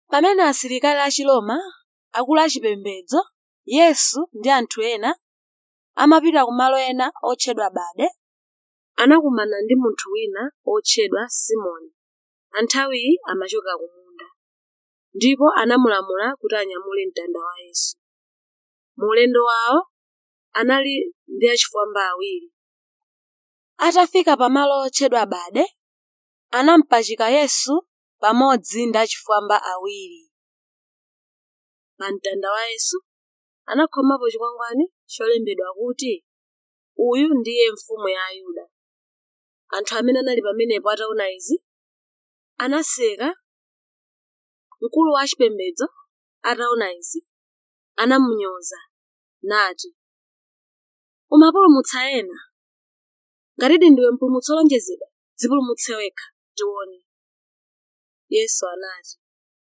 pamene asilikali a chiloma akulu achipembedzo yesu ndi anthu ena amapita kumalo ena otchedwa bade anakumana ndi munthu wina otchedwa simoni anthawiyi amachoka ku munda ndipo anamulamula kuti anyamule mtanda wa yesu mu ulendo wawo anali ndi achifwamba awiri atafika pamalo otchedwa bade anampachika yesu pamodzi ndi achifwamba awiri pa mtanda wa yesu anakhomapo chikwangwani cholembedwa kuti uyu ndiye mfumu ya ayuda anthu amene anali pamenepo ataona izi anaseka mkulu wa chipembedzo ataona izi anamunyoza nati umapulumutsa ena ngatidi ndiwe mpulumutsi wolonjezedwa dzipulumutse wekha tione yesu anati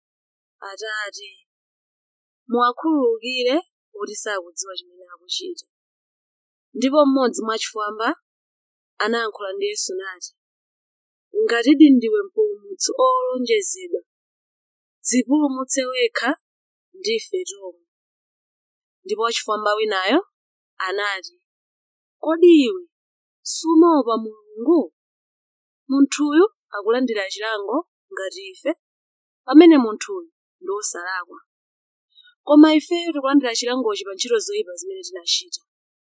atate muwakhululukire kuti sakudziwa chimene akuchita ndipo mmodzi mwachifwamba anayankhula ndi yesu nati ngatidi ndiwe mpulumutsi olonjezedwa dzipulumutse wekha ndife tomwe ndipo wachifwamba winayo anati kodi iwe sumaopa mulungu munthuyu akulandira chilango ngati ife pamene munthuyu ndi wosalakwa koma ifeyo tikulandira chilangochi pa ntchito zoyipa zimene tinachita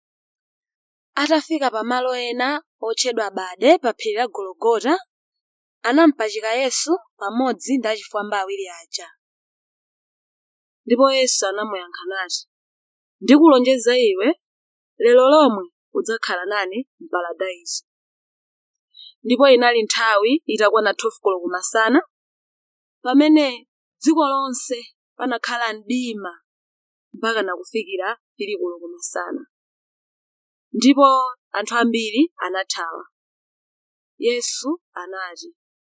atafika pamalo ena otchedwa bade pa phiri la gologota anampachika yesu pamodzi ndi achifwamba awiri aja ndipo yesu anamuyankha nati ndikulonjeza iwe lero lomwe udzakhala nane m'paradaiso ndipo inali nthawi itakwana 12 koloko masana pamene dziko lonse panakhala mdima mpaka nakufikira 3 koloko masana ndipo anthu ambiri anathawa yesu anati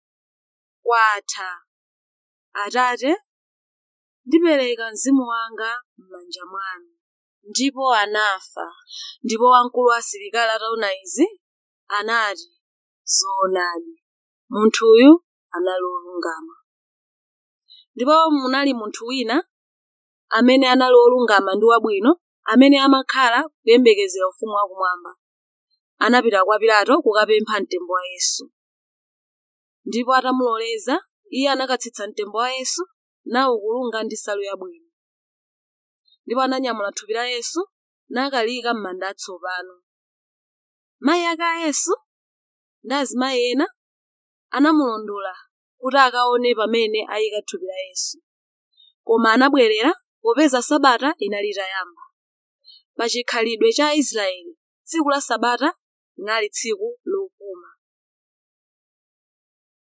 kwatha atate ndipereka mzimu wanga m'manja mwanu ndipo anafa ndipo wamkulu wa asilikali ataona izi anati zoonadi munthuyu anali wolungama ndipo munali munthu wina amene anali wolungama ndi wabwino amene amakhala kuyembekezera ufumu wakumwamba anapita kwa pilato kukapempha mtembo wa yesu ndipo atamuloleza iye anakatsitsa mtembo wa yesu nawukulunga ndi nsalu yabwino ndipo ananyamula thupi la yesu nakaliyika m'manda atsopano mayi ake a yesu ndi azimayi ena anamulondola kuti akaone pamene ayika thupi la yesu koma anabwerera popeza sabata inali itayamba pa chikhalidwe cha aisraeli tsiku la sabata linali tsiku